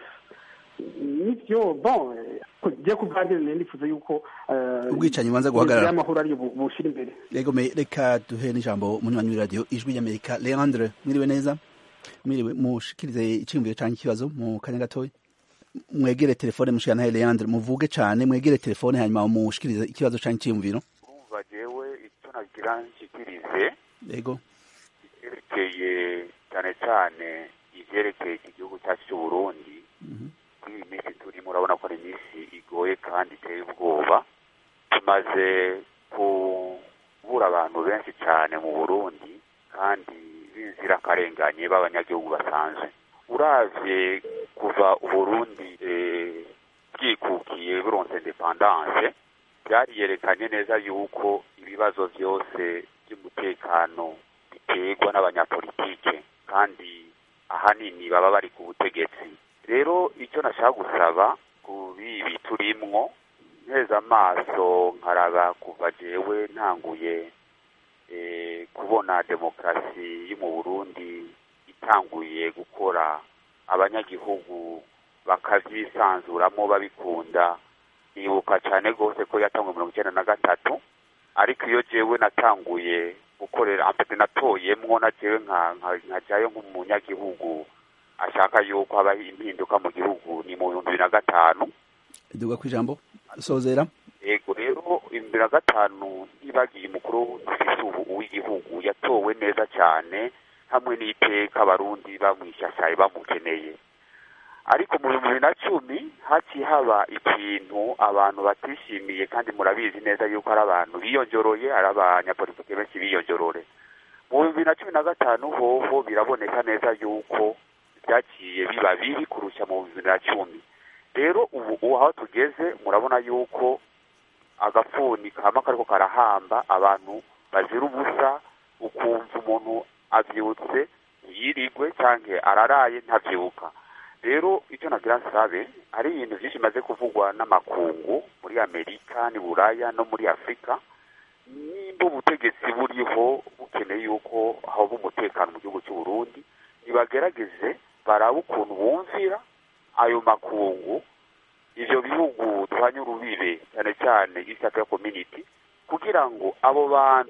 nibyo bon ngiye kuganira nifuza yuko ubwicanyi bubanza guhagarara y'amahoro ari bushyira imbere yego reka duhe n'ijambo munywanyi w'iradiyo ijwi ry'amerika leandre mwiriwe neza mwiriwe mushikirize icyiyumviro cyangwa ikibazo mu kanya gatoya mwegere telefone mushikana leandre muvuge cyane mwegere telefone hanyuma mushikirize ikibazo cyangwa icyiyumviro urumva jewe icyo nagira nshikirize yego ivyerekeye cyane cyane ivyerekeye iki gihugu cyacu cy'uburundi kuri iyi minsi turimo urabona ko ari iminsi igoye kandi iteye ubwoba tumaze kubura abantu benshi cyane mu burundi kandi b'inzirakarenganye b'abanyagihugu basanzwe uravye kuva uburundi bwikukiye buronse independance byariyerekanye neza yuko ibibazo byose by'umutekano biterwa n'abanyapolitike kandi ahanini baba bari ku butegetsi rero icyo nashaka gusaba ku bibi turimwo nteza amaso nkaraba kuva jewe ntanguye kubona demokarasi yo mu burundi itanguye gukora abanyagihugu bakabyisanzuramo babikunda nibuka cyane rwose ko yatanguye mirongo icyenda na gatatu ariko iyo jewe natanguye gukorera ambete natoyemwo na jewe nkajyayo nk'umunyagihugu ashaka yuko habaho impinduka mu gihugu ni mu bihumbi bibiri na gatanu iduga ku ijambo sozera yego rero bibiri na gatanu ntibagiye umukuru dufise ubu w'igihugu yatowe neza cyane hamwe n'iteka abarundi bamwishyashyaye bamukeneye ariko mu bihumbi bibiri na cumi haciye haba ikintu abantu batishimiye kandi murabizi neza yuko ari abantu biyonjoroye ari abanyapolitike benshi biyonjorore mu bihumbi bibiri na cumi na gatanu hoho biraboneka neza yuko byaciye biba bibi kurusha mu bibiri na cumi rero ubu aho tugeze murabona yuko agafuni kama kariko karahamba abantu bazira ubusa ukumva umuntu avyutse yirigwe canke araraye ntavyuka rero icyo nagira nsabe hari ibintu byinshi bimaze kuvugwa n'amakungu muri amerika ni buraya no muri afurika nimba ubutegetsi buriho bukeneye yuko haba umutekano mu gihugu cy'u Burundi nibagerageze barabe ukuntu bumvira ayo makungu ivyo bihugu duhanye urubibe cyane cyane East Africa Community kugira ngo abo bantu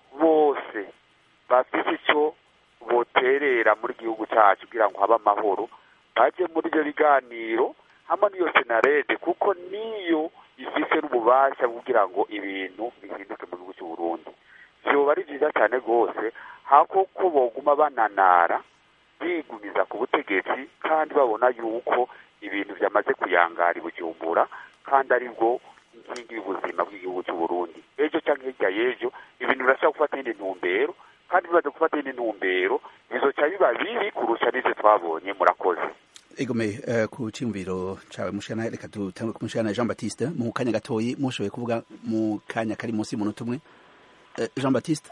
bose bafite icyo boterera muri gihugu cyacu kugira ngo habe amahoro baje muri ibyo biganiro hamwe n'iyo senarede kuko niyo ifise n'ububasha kugira ngo ibintu bihinduke mu gihugu cy'u Burundi vyoba ari vyiza cyane rwose hako ko boguma bananara bigumiza ku butegetsi kandi babona yuko ibintu byamaze kuyangara i bujumbura kandi ari bwo inkingi y'ubuzima bw'igihugu cy'u Burundi ejo cyangwa hirya y'ejo ibintu birashobora gufata indi ntumbero kandi bimaze gufata indi ntumbero bizoca biba bibi kurusha n'ivyo twabonye murakoze egome uh, ku cyumviro cawe mushana reka dutangwe ku mushana Jean Baptiste mu kanya gatoyi mushoboye kuvuga mu kanya kari munsi y'umuntu umwe uh, Jean Baptiste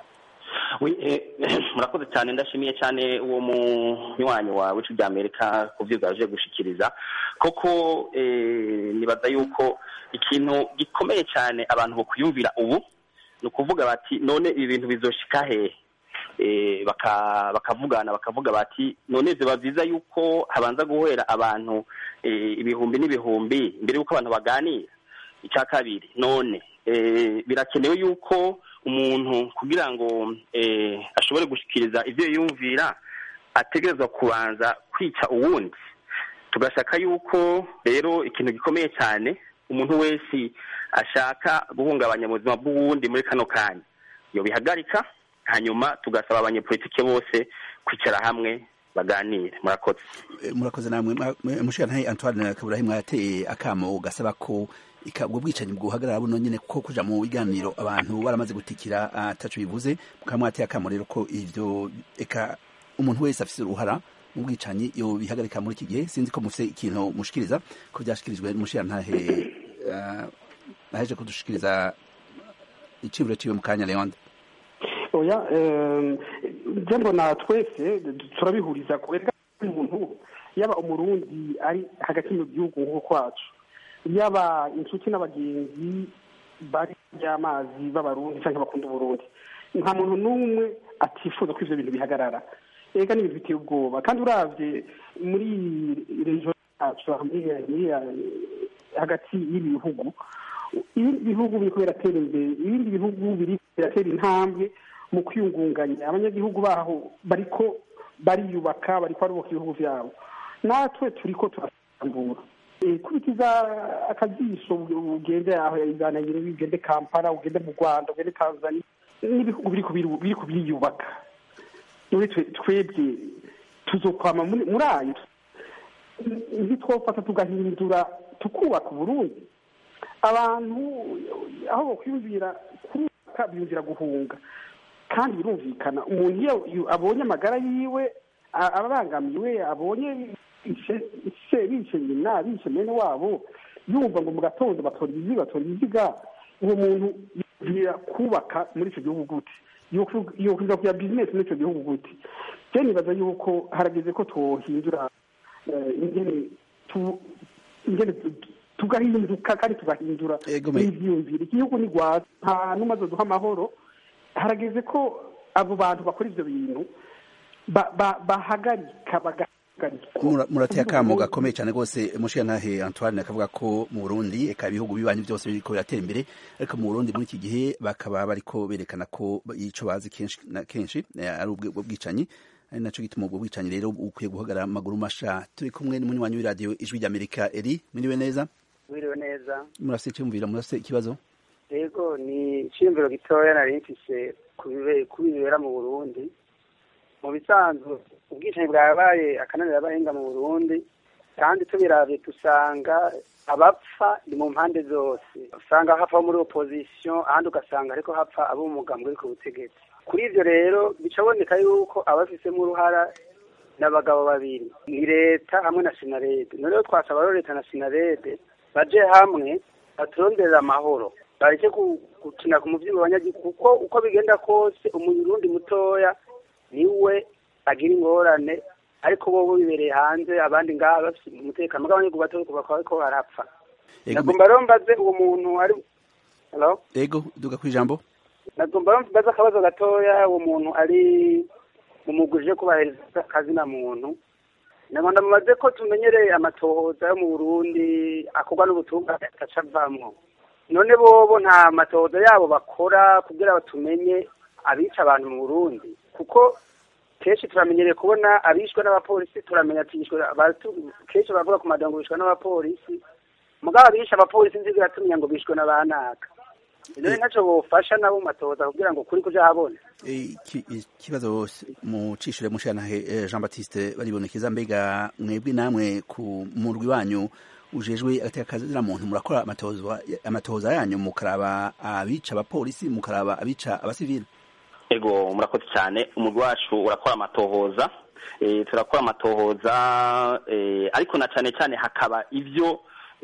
murakoze cyane ndashimiye cyane uwo munywanyi wawe w'icu Amerika ku byo bwaje gushikiriza koko nibaza yuko ikintu gikomeye cyane abantu bo kuyumvira ubu ni ukuvuga bati none ibi bintu bizoshika hehe bakavugana bakavuga bati none ziba byiza yuko habanza guhera abantu ibihumbi n'ibihumbi mbere y'uko abantu baganira icya kabiri none birakenewe yuko umuntu kugira ngo ashobore gushyikiriza ibyo yumvira ategerezwa kubanza kwica uwundi tugashaka yuko rero ikintu gikomeye cyane umuntu wese ashaka guhungabanya ubuzima bw'uwundi muri kano kanya iyo bihagarika hanyuma tugasaba abanyepolitike bose kwicara hamwe baganire murakoze murakoze namwe mushikana Antoine Kaburahimu yateye akamo gasaba ko ubwo bwicanyi bwuhagarara buno nyene ko kuja mu biganiro abantu baramaze gutikira ataco bivuze mukamwateye akamo rero ko ivyo eka umuntu wese afise uruhara mu bwicanyi yo bihagarika muri iki gihe sinzi ko mufise ikintu mushikiriza ko byashikirijwe n'umushirantahe aheje kudushikiriza iciburo ciwe mu kanya Leonde oya njye mbona twese turabihuriza kubera umuntu yaba umurundi ari hagati mu gihugu nk'uko kwacu yaba inshuti n'abagenzi bari by'amazi b'abarundi cyangwa bakunda uburundi nta muntu n'umwe atifuza ko ibyo bintu bihagarara ega ni ibintu biteye ubwoba kandi urabye muri rejo yacu hagati y'ibi bihugu ibindi bihugu biri biratera imbere ibindi bihugu biri biratera intambwe mu kwiyungunganya abanyagihugu baho bariko bariyubaka bariko barubaka ibihugu byabo natwe turiko turasambura kubitiza akajisho ugende aho izanayire ugende kampala ugende mu rwanda ugende tanzania n'ibihugu biriko biriyubaka muri twebwe tuzokwama muri ayo ntitwofata tugahindura tukubaka uburundi abantu aho bakwiyumvira kubaka biyumvira guhunga kandi birumvikana umuntu iyo abonye amagara yiwe ababangamiwe abonye bishe nyina bishe mwene wabo yumva ngo mu gatondo batora izi batora iziga uwo muntu yumvira kubaka muri icyo gihugu gute yokwiza kuya bizinesi muri icyo gihugu gute je nibaza yuko harageze ko twohindura ingene ingene tugahinduka kandi tugahindura n'ivyiyumviro igihugu ni rwaza nta n'umwe azoduha amahoro harageze ko abo bantu bakora ivyo bintu bahagarika murateye akamo gakomeye cyane rwose mushiyantahe antoine akavuga ko mu burundi eka ibihugu bibanyi byose biriko biratera imbere ariko mu burundi muri iki gihe bakaba bariko berekana ko ico bazi kenshi na kenshi ari ubwo bwicanyi ari naco gituma ubwo bwicanyi rero ukwiye guhagarara amaguru masha turi kumwe n'umunywanyi w'iradiyo ijwi ry'amerika eri mwiriwe neza mwiriwe neza murafise icyumviro murafise ikibazo yego ni iciyumviro gitoya nari mfise ku bibera mu burundi mu bisanzwe ubwicanyi bwabaye akananira abahinga mu burundi kandi tubiravye dusanga abapfa ni mu mpande zose usanga hapfa muri opposition ahandi ugasanga ariko hapfa abo umugambwe uri ku butegetsi kuri ivyo rero bicaboneka yuko abafisemo uruhara n'abagabo babiri ni leta hamwe na sinarede noneho twasaba rero leta na sinarede baje hamwe baturonderera amahoro bareke gukina ku muvyigo abanyagihugu kuko uko bigenda kose umurundi mutoya niwe agira ingorane ariko bo bibereye hanze abandi ngaha bafite umutekano bw'abanyagihugu bato bakaba bariko barapfa nagomba rero mbaze uwo muntu ari hello ego duga kwijambo nagomba rero mbaze akabazo gatoya uwo muntu ari mu mugwi uje kubahiriza akazina muntu nagomba mubaze ko tumenyereye amatohoza yo mu burundi akorwa n'ubutungane agaca avamwo none bobo nta matohoza yabo bakora kugira tumenye abica abantu mu burundi kuko kenshi turamenyereye kubona abishwe n'abapolisi turamenya ati kenshi baravuga ku madango bishwe n'abapolisi mugabo abishe abapolisi nzi biratumenya ngo bishwe n'abanaka rero ntacyo bofasha nabo mu matohoza kugira ngo kuri kuja habona ikibazo mucishire mushanahe Jean Baptiste baribonekeza mbega mwebwe namwe ku murwi wanyu ujejwe agateka muntu murakora amatohoza amatohoza yanyu mukaraba abica abapolisi mukaraba abica abasivili ego murakoze cyane umugwi wacu urakora amatohoza turakora amatohoza ariko na cyane cyane hakaba ibyo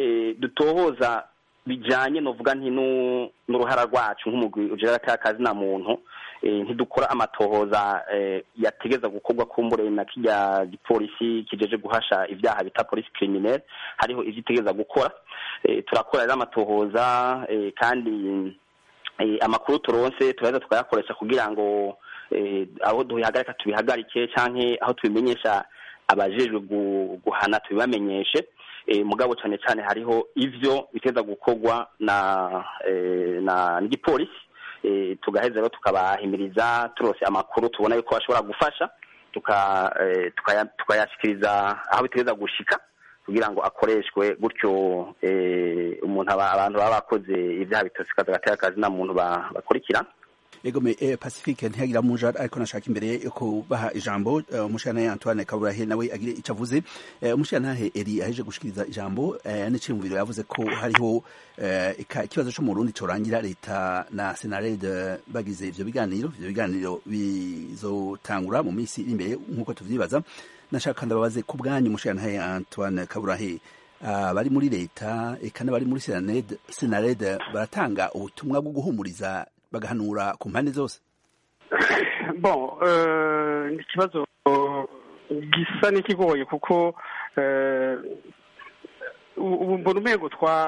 dutohoza bijyanye novuga nti n'uruhara rwacu nk'umugwi ujera akazi na muntu ntidukora amatohoza yategeza gukorwa kumbure na kijya gipolisi kijeje guhasha ibyaha bita polisi criminelle hariho ibyo itegeza gukora turakora rero amatohoza kandi amakuru turonse turaheza tukayakoresha kugira ngo aho duhagarika tubihagarike cyangwa aho tubimenyesha abajejwe guhana tubibamenyeshe mugabo cyane cyane hariho ivyo biteza gukorwa na na n'igipolisi tugaheza rero tukabahimiriza turose amakuru tubona yuko bashobora gufasha tukayashikiriza aho biteza gushika kugira ngo akoreshwe gutyo umuntu abantu baba bakoze ibyaha bitosikaza gatera akazi nta muntu bakurikira ego me eh, pacifique ntiyagira muja ariko nashaka imbere yo kubaha ijambo uh, umushana Antoine Kaburahe nawe agire ico avuze uh, umushana Eri aheje gushikiriza ijambo uh, n'iciyumviro yavuze ko hariho uh, ikibazo cyo mu Burundi corangira leta na Senarede bagize ivyo biganiro ivyo biganiro bizotangura mu minsi iri imbere nkuko tuvyibaza nashaka ndababaze ku bwanyu umushana Antoine Kaburahe bari muri leta eka n'abari muri senarede baratanga ubutumwa bwo guhumuriza bagahanura ku mpande zose bon ni ikibazo gisa n'ikigoye kuko ubu mbona umwego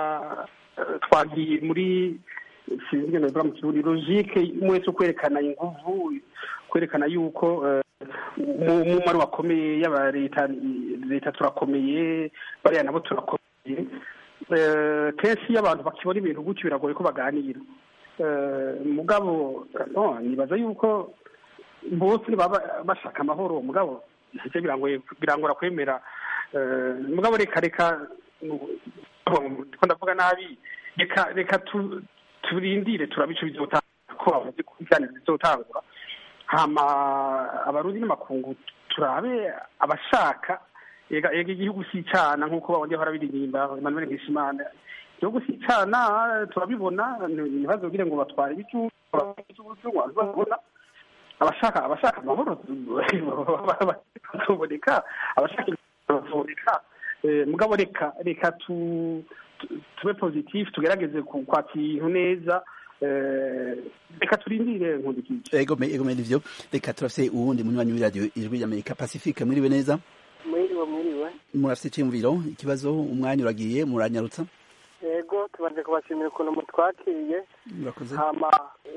twagiye muri sinzi ngeno bivuga mu kirundi logike mwese kwerekana inguvu kwerekana yuko umumaro wakomeye y'aba leta leta turakomeye bariya nabo turakomeye kenshi iyo abantu bakibona ibintu gutyo biragoye ko baganira mugabo nibaza yuko bose baba bashaka amahoro mugabo ntacyo birangora kwemera mugabo reka reka ndiko ndavuga nabi reka reka turindire turabico bizotanga ko bavuze ko ibiganiro bizotangura hama abarundi n'amakungu turabe abashaka ega ega igihugu si icana nk'uko babonye bahora biririmba Emmanuel Nkishimana igihugu si icana turabibona ntibazogire ngo batware ibicu babona abashaka abashaka amahoro bazoboneka abashaka bazoboneka mugabo reka reka tu tube positif tugerageze kwakira ibintu neza reka turindire nkundikije ego ego nivyo reka turafise uwundi munywanyi w'iradiyo ijwi ry'amerika pacifique mwiriwe neza mwiriwe mwiriwe murafise iciyumviro ikibazo umwanya uragiye muranyarutsa yego tubanje kubashimira ukuntu mutwakiriye murakoze hama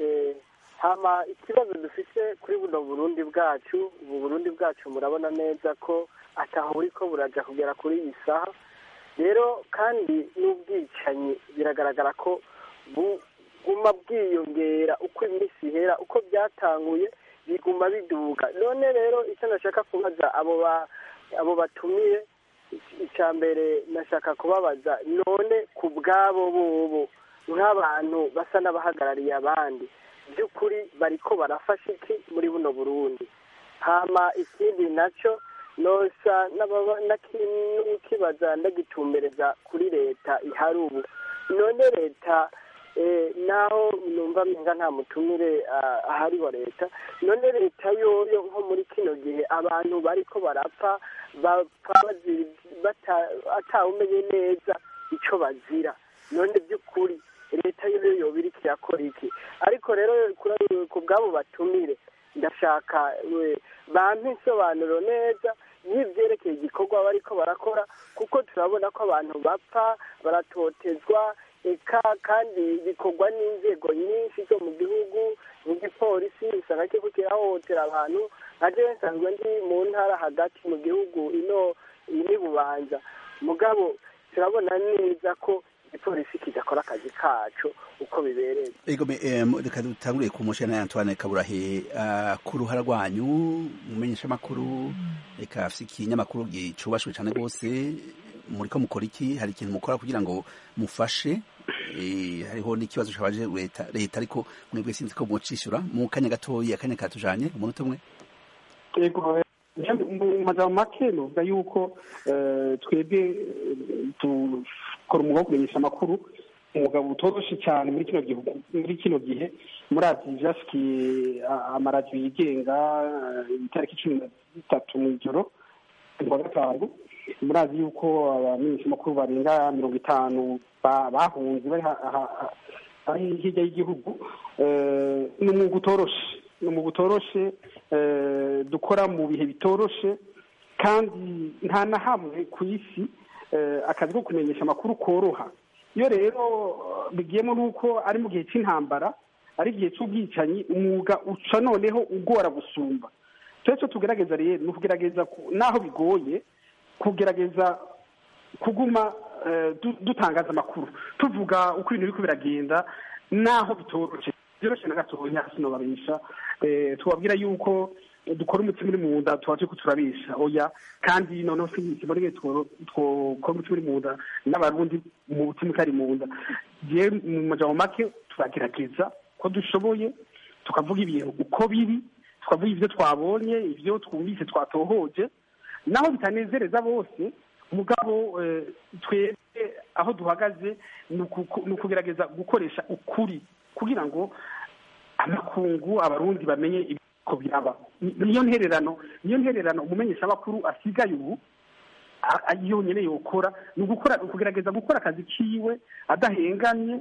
hama ikibazo dufise kuri buno burundi bwacu ubu burundi bwacu murabona neza ko ataho buriko buraja kugera kuri iyi saha rero kandi n'ubwicanyi biragaragara ko buguma bwiyongera uko iminsi ihera uko byatanguye biguma biduga none rero icyo nashaka kubaza abo abo batumiye icya mbere nashaka kubabaza none ku bwabo bobo nk'abantu basa n'abahagarariye abandi by'ukuri bariko barafasha iki muri buno burundi hama ikindi nacyo nosa n'ukibaza ndagitumbereza kuri leta ihari ubu none leta naho numva mpinga nta mutumire ahari wa leta none leta yoyo nko muri kino gihe abantu bariko barapfa bapfa atawumenye neza icyo bazira none by'ukuri leta yoyo yoba iriko irakora iki ariko rero ku bw'abo batumire ndashaka bampa insobanuro neza y'ibyerekeye igikorwa bariko barakora kuko turabona ko abantu bapfa baratotezwa eka kandi bikorwa n'inzego nyinshi zo mu gihugu nk'igipolisi usanga kiriko kirahohotera abantu nka jewe nsanzwe ndi mu ntara hagati mu gihugu ino ini bubanza mugabo turabona neza ko igipolisi kidakora akazi kacu uko bibereye ego reka dutanguriye ku mushana Antoine Kaburahe ku ruhara rwanyu mumenyesha amakuru reka afise ikinyamakuru gicubashwe cane rwose muriko mukora iki hari ikintu mukora kugira ngo mufashe hariho n'ikibazo cabaje leta leta ariko mwebwe sinzi ko mucishura mu kanya gatoyi akanya katujanye umunota umwe yego mu majambo make novuga yuko twebwe dukora umwuga wo kumenyesha amakuru umugabo utoroshe cyane muri kino gihugu muri kino gihe murazi jasikiye amaradiyo yigenga itariki cumi na zitatu mu ijoro kuwa gatanu murazi yuko abamenyeshamakuru barenga mirongo itanu bahunze bari hirya y'igihugu ni umwuga utoroshe ni umwuga utoroshe dukora mu bihe bitoroshe kandi nta na hamwe ku isi akazi ko kumenyesha amakuru koroha iyo rero bigiyemo n'uko ari mu gihe cy'intambara ari igihe cy'ubwicanyi umwuga uca noneho ugora gusumba icyo tugerageza rero ni ukugerageza n'aho bigoye kugerageza kuguma dutangaza amakuru tuvuga uko ibintu biriko biragenda n'aho bitoroshye byoroshye na gatoya sinobabesha tubabwira yuko dukora umutima uri mu nda tuba turiko turabesha oya kandi noneho siboneye twokora umutima uri mu nda n'abarundi mu mutima utari mu nda je mu majambo make turagerageza ko dushoboye tukavuga ibintu uko biri tukavuga ivyo twabonye ivyo twumvise twatohoje naho bitanezereza bose mugabo twebwe aho duhagaze ni ukugerageza gukoresha ukuri kugira ngo amakungu abarundi bamenye ko biraba niyo ntererano niyo ntererano umumenyeshamakuru asigaye ubu yonyine yokora ni ugukora ukugerageza gukora akazi kiwe adahengamye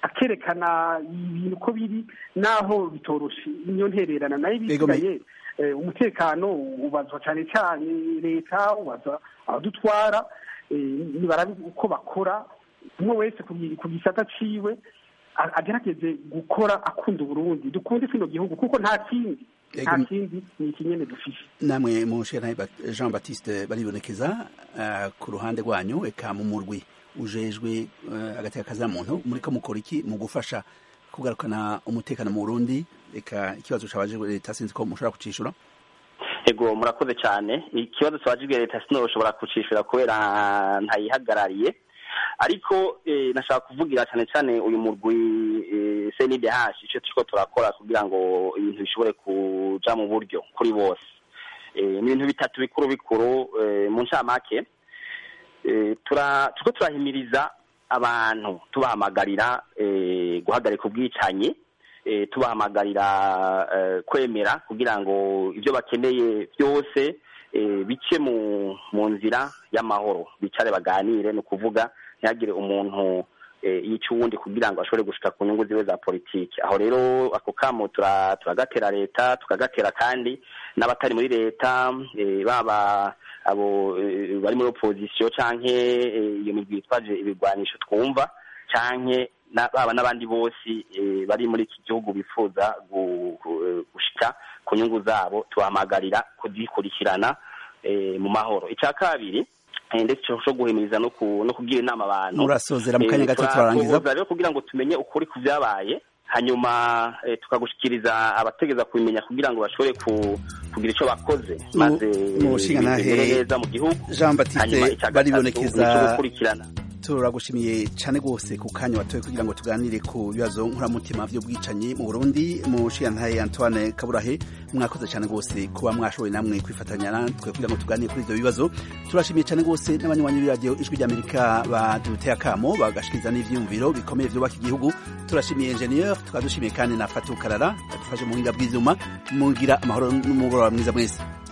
akerekana ibintu uko biri n'aho bitoroshe niyo ntererana nayo bisigaye umutekano ubazwa cyane cyane leta ubazwa abadutwara nibarabe uko bakora umwe wese ku gisata ciwe agerageze gukora akunda uburundi dukunde kino gihugu kuko nta kindi nta kindi ni ikinyene dufise namwe mushera jean baptiste baribonekeza ku ruhande rwanyu eka mu murwi ujejwe agateka kazina muntu muriko mukora iki mu gufasha kugarukana umutekano mu burundi eka ikibazo cabajijwe leta sinzi ko mushobora kucishura ego murakoze cyane ikibazo twajijwe leta sinoshobora kucishura kubera ntayihagarariye ariko nashaka kuvugira cyane cyane uyu murwi cndh icyo turiko turakora kugira ngo ibintu bishobore kuja mu buryo kuri bose ni ibintu bitatu bikuru bikuru mu ncamake turiko turahimiriza abantu tubahamagarira guhagarika ubwicanyi tubahamagarira kwemera kugira ngo ibyo bakeneye byose bice mu nzira y'amahoro bicare baganire ni ukuvuga ntihagire umuntu yica uwundi kugira ngo ashobore gushika ku nyungu ziwe za politiki aho rero ako kamo turagatera leta tukagatera kandi n'abatari muri leta baba abo bari muri opozisiyo canke iyo migwi yitwaje ibigwanisho twumva canke baba n'abandi bose bari muri iki gihugu bifuza gushika ku nyungu zabo tubahamagarira kuzikurikirana mu mahoro icya kabiri ndetse cyo guhimiriza no kugira inama abantu murasozera mu kanya gato turarangiza rero kugira ngo tumenye ukuri ku byabaye hanyuma tukagushikiriza abategeza kubimenya kugira ngo bashobore kugira icyo bakoze maze bimere neza mu gihugu jean batiste baribonekeza gukurikirana turagushimiye cyane rwose ku kanya watoye kugira ngo tuganire ku bibazo nkuramutima by'ubwicanyi mu burundi mu nshingantahe antoine kaburahe mwakoze cyane rwose kuba mwashoboye namwe kwifatanya natwe kugira ngo tuganire kuri ibyo bibazo turashimiye cyane rwose n'abanywanyi b'iradiyo ijwi ry'amerika baduteye akamo bagashikiriza n'ivyiyumviro bikomeye byubaka igihugu turashimiye enjeniyeri tukaba dushimiye kandi na fatu karara yadufashe mu buhinga bw'ivyuma mugira amahoro n'umugoroba mwiza mwese